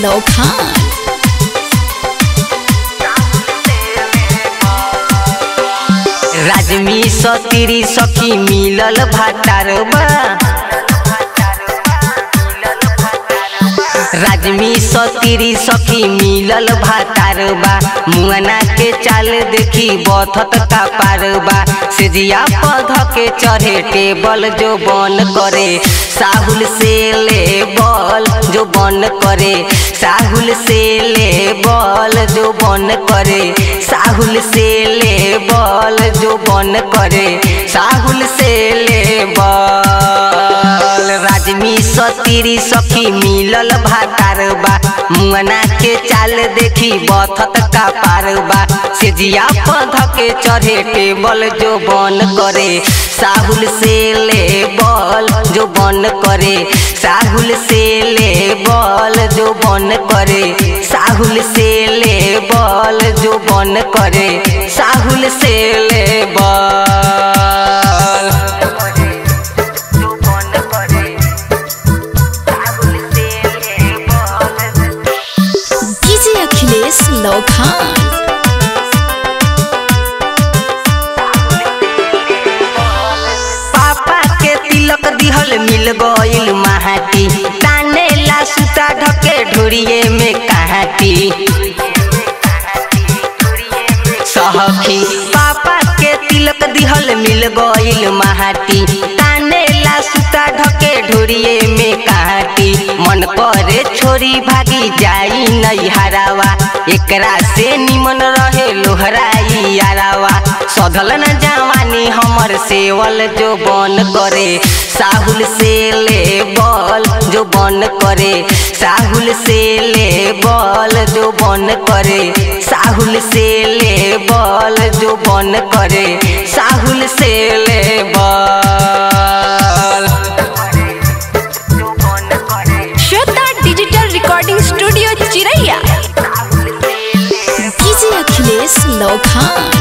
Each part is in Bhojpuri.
Lokan. राजमी सतीरी सखी मिलल भाटारबा राजमी सतीरी सखी मिलल भाटारबा मुआना के चाल देखी बथत का पारबा सेजिया पध के चढ़े टेबल जो बन करे साहुल से ले बल जो बन करे साहुल से ले बल जो बन करे साहुल से ले बल जो बन करे साहुल से ले बल राजमी सतीरी सखी मिलल भातारबा मुआना के चाल देखी बथत का पारबा सेजिया पध के चढ़े टेबल जो बन करे साहुल से ले बल जो बन करे साहुल से ले बल जो बन करे साहुल से ले बल जो बन करे साहुल से ले बल DJ Achilles Lokan. पापा के तिलक दिहल मिल गइल महाटी ताने ला सुता ढके ढोरिए में कहाटी सहखी पापा के तिलक दिहल मिल गइल महाटी ताने ला सुता ढके ढोरिए में कहाटी मन करे छोरी भागी जाई नहीं हरावा एकरा से निमन रहे लोहराई यारावा सधल न जवानी हमर सेवल जो बन करे साहुल से ले बल जो बन करे साहुल से ले बल जो बन करे साहुल से ले बल जो बन करे साहुल से ले बल Shweta Digital Recording Studio Chiraiya. DJ Achilles Lokan.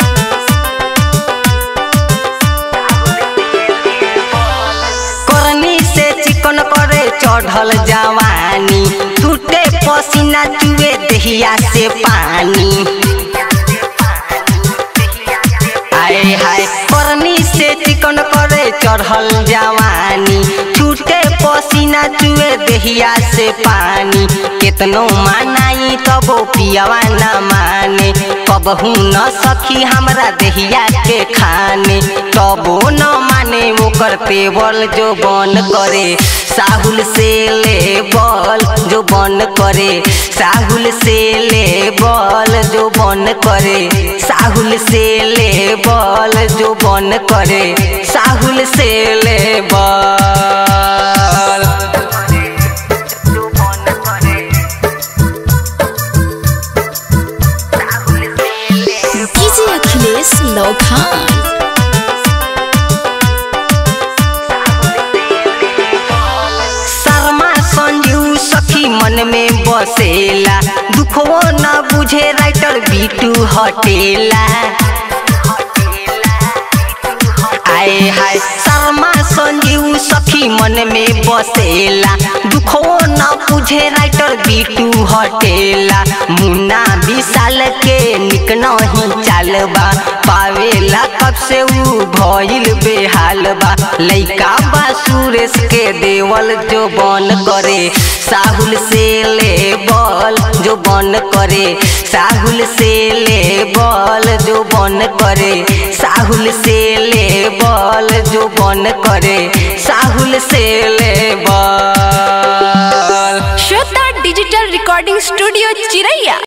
करनी से चिकन करे चढ़ल जवानी टूटे पसीना चुए दहिया से पानी आए हाय करनी से चिकन करे चढ़ल जवानी छूटे पसीना चुए दहिया से पानी केतनो मानाई तबो पियावा न माने कबहू न सखी हमरा दहिया के खाने तबो न माने ओकर पेवल जो बन करे साहुल से ले बल जो बन करे साहुल से ले बल जो बन करे साहुल से ले बल जो बन करे साहुल से ले बल DJ Achilles Lokan. Sharma Sanju सखी मन में बसेला दुखो न बुझे राइटर बीटू हटेला आए हाय शर्मा संजीव सखी मन में बसेला दुखो न बुझे राइटर बीटू हटेला मुन्ना विशाल के निक नहीं चालबा पावेला कब से ऊ भइल बेहाल बा लइका बा सुरेश के देवल जो बन करे साहुल से ले बल जो बन करे साहुल से ले बल जो बन करे साहुल से ले बल जो बन करे साहुल से ले बल Shweta Digital Recording Studio Chiraiya.